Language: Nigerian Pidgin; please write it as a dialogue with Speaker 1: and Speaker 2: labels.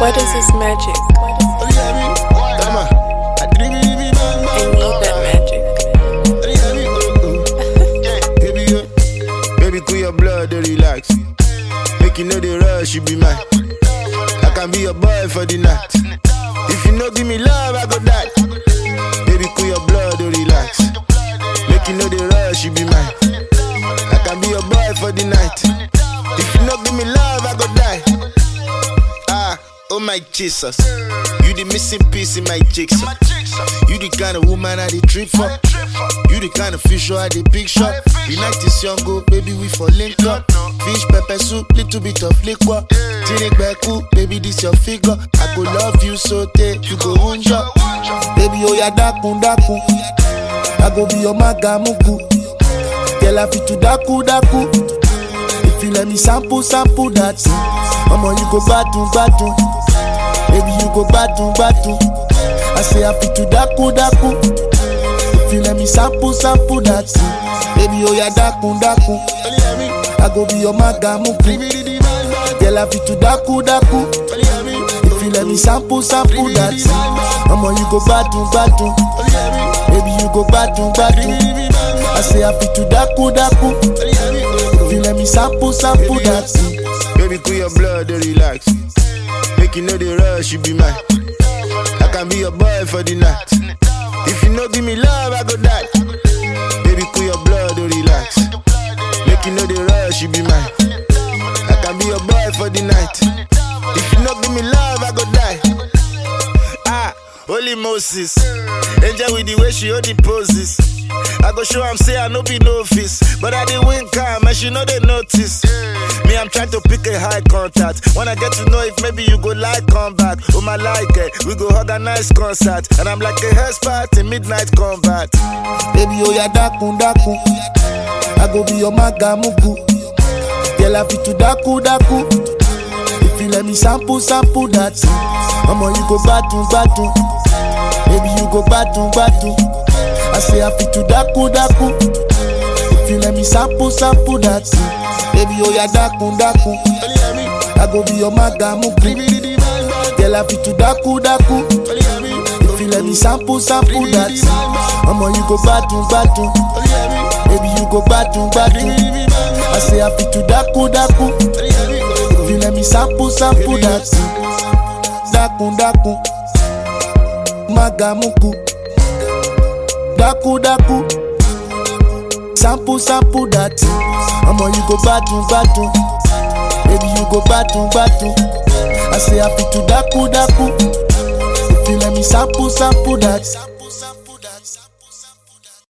Speaker 1: What is this magic?
Speaker 2: Tama.
Speaker 1: I need that magic.
Speaker 2: Baby, yo. Baby, cool your blood, dey relax. Make you know the rush, you be mine. I can be your boy for the night. If you no give me love, I go die. Baby, cool your blood, dey relax. Make you know the rush, you be mine. I can be your boy for the night. If you no give me love, I go die. Ah, oh my Jesus. You the missing piece in my jigsaw. You the kind of woman I the trip for. You the kind of fish I the picture. The night is young, go baby, we for link up. Fish, pepper soup, little bit of liquor. Tinic beku, baby, this your figure. I go love you so take you go unja. Baby, oh ya dakun dakun. I go be your magamuku. Girl, I fit to daku daku. If you let me sample, sample that. Mama, you go batun batun. Baby, you go batun batun. I say I fit to daku daku. If you let me sample, sample that. Baby, oh ya daku daku. I go be your magamuku. Girl, I fit to daku daku. If you let me sample, sample that. Mama, you go batun batun. Baby, you go batun batun. I say I fit to daku daku. If you let me sample, sample that. Baby, cool your blood, dey relax. Make you know the rush, you be mine. I can be your boy for the night. If you no give me love, I go die. Baby, cool your blood, dey relax. Make you know the rush, you be mine. I can be your boy for the night. If you no give me love, I go die. Ah, holy Moses. Angel with the way she hold the poses. I go show am say I no be novice, but I dey win calm and she know they notice. Me, I'm trying to pick a high contact. When I get to know if maybe you go like come back. Oh my like it, we go organize concert, and I'm like a head spot in midnight combat. Baby, oh ya dakun dakun. I go be your magamuku. Girl, I fit to daku daku. If you let me sample, sample that. Mama, you go batun batun. Baby, you go batun batun. I say I fit to daku daku. If you let me sample, sample that. Baby, oh ya daku daku. I go be your magamuku. Girl, I fit to daku daku. If you let me sample, sample that. Mama, you go batun batun. Baby, you go batun batun. I say I fit to daku daku. If you let me sample, sample that. Daku daku. Magamuku. Daku daku. Sample, sample that. Mama, you go batun batun. Baby, you go batun batun. I say I fit to daku daku. If you let me sample, sample that.